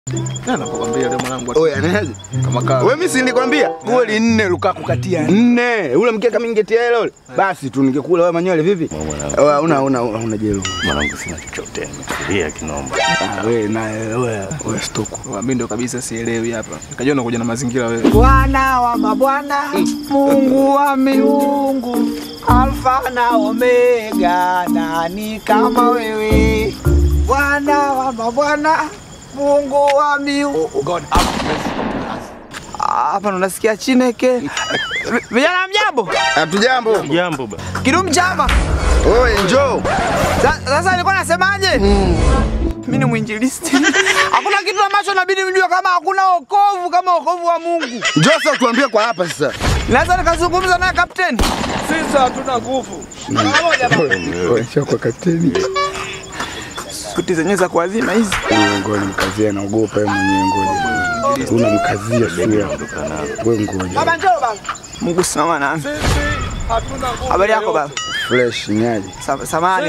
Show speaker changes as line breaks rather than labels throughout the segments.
Na nakwambia leo mwanangu
Oya, nani?
kama kawa.
Wewe mimi si nilikwambia goli nne Lukaku katia nne. Ule mkeka mimi ningetia ile ule. Basi tu ningekula wewe manywele vipi? Oya, una una una jelo.
Mwanangu sina chochote, nimetulia kinomba.
Ah, wewe na wewe wewe stoko.
Mimi ndo kabisa sielewi hapa. Nikajua unakuja na mazingira wewe.
Bwana wa mabwana, Mungu wa miungu, Alfa na Omega, nani kama wewe? Bwana wa mabwana, Mungu wa miungu.
God have mercy upon us.
Ah, Hapa ndo nasikia Chineke. Vi- Vijana mjambo,
Hatujambo.
Jambo ba.
kidumu chama.
Wewe njoo.
Sa- Sasa nilikuwa nasemaje? Mimi ni mwinjilisti. Hakuna kitu ambacho inabidi mjue kama hakuna wokovu kama wokovu wa Mungu.
Njoo sasa tuambie kwa hapa sasa.
Naweza nikazungumza naye kapteni? Sisi hatuna nguvu.
Wewe sio kwa kapteni.
Suti zenyewe za kuazima hizi.
Ngoja mkazia naogopa yeye mwenyewe ngoja. Unamkazia sura. Wewe ngoja.
Baba njoo baba. Mungu simama nami. Habari yako baba?
Fresh nyaji.
Sa- Samahani.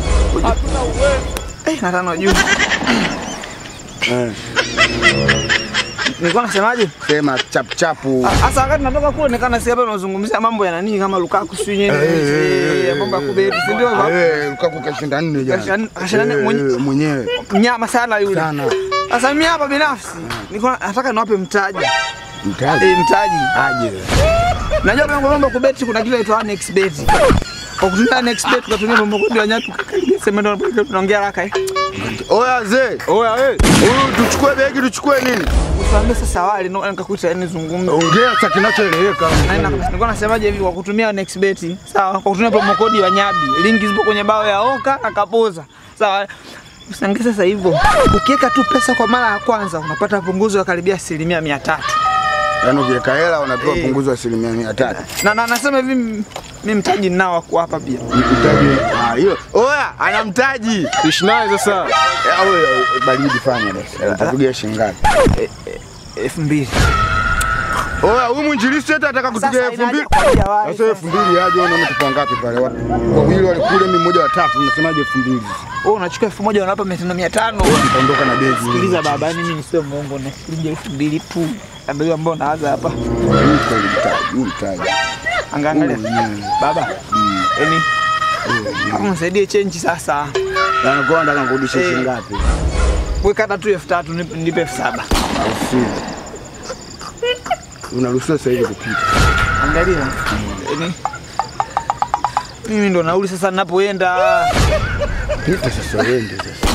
Eh, na tano juu.
Eh,
Nilikuwa nasemaje?
sema chap chapu.
Ah, Sasa wakati natoka kule nikaa nasikia hapa unazungumzia mambo ya nani kama Lukaku sio nyenye. Ya mambo ya kubeti, si ndio? baba?
Eh, Lukaku kashinda nne jana.
Kashinda- kashinda nne
Eh,
mwenye-
mwenyewe.
Mnyama sana yule.
Sana.
Sasa mimi hapa binafsi nilikuwa nataka niwape mtaji.
Mtaji.
Eh, mtaji.
Aje.
Najua mambo mambo ya kubeti kuna kile inaitwa next bet. Kwa kutumia next bet tukatumia mambo kodi ya nyatu kakaribia sema ndio tunaongea haraka eh.
Oya zee.
Oya wewe.
Huyu tuchukue begi tuchukue nini?
Usiambie sasa wale ndio nikakuita yani zungumza.
Ongea sasa kinachoeleweka.
Na ina- Nilikuwa nasemaje hivi kwa kutumia next bet. Sawa, kwa kutumia promo code ya Nyabi. Linki zipo kwenye bao ya Oka na Kapoza. Sawa. Usiangalie sasa hivyo. Ukiweka tu pesa kwa mara ya kwanza unapata punguzo la karibia asilimia mia tatu.
Yaani ukiweka hela unapewa
Eh.
punguzo wa asilimia mia tatu.
Na, na nasema hivi m- mimi mtaji ninao wa kuwapa pia.
Mtaji. Ah, hiyo. Oya, ana mtaji.
Ishi naye sasa.
Eh, Au baridi fanya basi. Utapigia shilingi ngapi?
elfu mbili.
Oya, huyu mwinjilisti hata ataka kupiga
Sasa
elfu mbili.
inaje kwa jawahi
Sasa elfu mbili aje unaona tupo ngapi pale? Watu wawili walikule mimi mmoja watatu, unasemaje elfu mbili?
Wewe unachukua elfu moja unawapa mia tano mia tano.
Nitaondoka na begi.
Sikiliza baba, yani mimi nisiwe mwongo na shilingi elfu mbili tu. Ndio ambao naanza hapa.
Hii kweli mtaji, huu mtaji.
Angaangalia.
Mm.
Baba. Yaani hapo msaidie change sasa.
Na kwa nataka kurudisha
Eh.
shilingi ngapi?
Weka hata tu elfu tatu nipe nipe elfu saba.
Au sio? Unaruhusiwa sasa hivi kupita.
Angalia. Yaani mimi ndo nauli sasa ninapoenda.
Pita sasa uende sasa.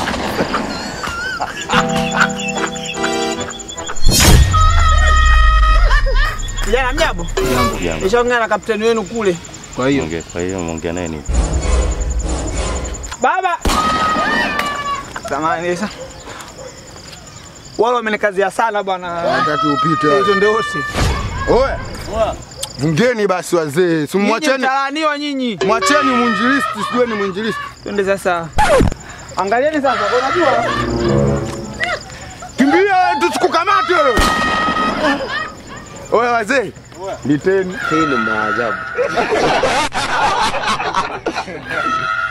Kijana mjambo.
Jambo.
Nishaongea na kapteni wenu kule.
Kwa hiyo
Ongea, kwa hiyo muongea naye nini?
Baba. Samahani sasa. Wale wamenikazia sana bwana.
Wakati upite.
Hizo ndio wote.
Oya. Vungeni basi wazee. Si
Nyinyi
mwacheni.
mtaaniwa nyinyi.
Mwacheni mwinjilisti, sijue ni mwinjilisti.
Twende sasa. Angalieni sasa, kwa unajua
Kimbia tusikukamate. Oya wazee. Liteni. Hii ni maajabu.